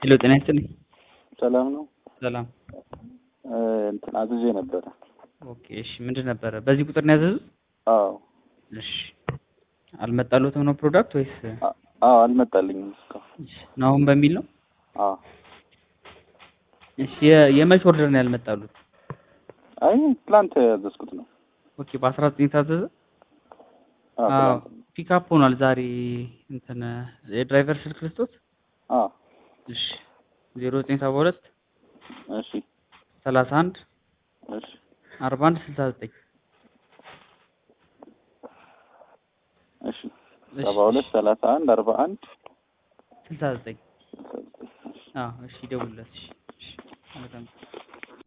ሄሎ ጤና ይስጥልኝ። ሰላም ነው። ሰላም። እንትን አዝዤ ነበረ። ኦኬ እሺ፣ ምንድን ነበረ? በዚህ ቁጥር ነው ያዘዙት? አዎ እሺ። አልመጣሉትም ነው ፕሮዳክት ወይስ አ- አዎ አልመጣልኝም እስካሁን። ናሁን በሚል ነው? አዎ እሺ። የ- የመች ኦርደር ነው ያልመጣሉት? አይ ትላንት ያዘዝኩት ነው። ኦኬ በአስራ ዘጠኝ ታዘዘ? አዎ አዎ ትላንት። ፒክአፕ ሆኗል ዛሬ። እንትን የድራይቨር ስልክ ልስጦት? አዎ እሺ። ዜሮ ዘጠኝ ሰባ ሁለት እሺ ሰላሳ አንድ እሺ አርባ አንድ ስልሳ ዘጠኝ እሺ ሰባ ሁለት ሰላሳ አንድ አርባ አንድ ስልሳ ዘጠኝ ስልሳ ዘጠኝ እሺ አዎ እሺ፣ ይደውልለት። እሺ እሺ መልካም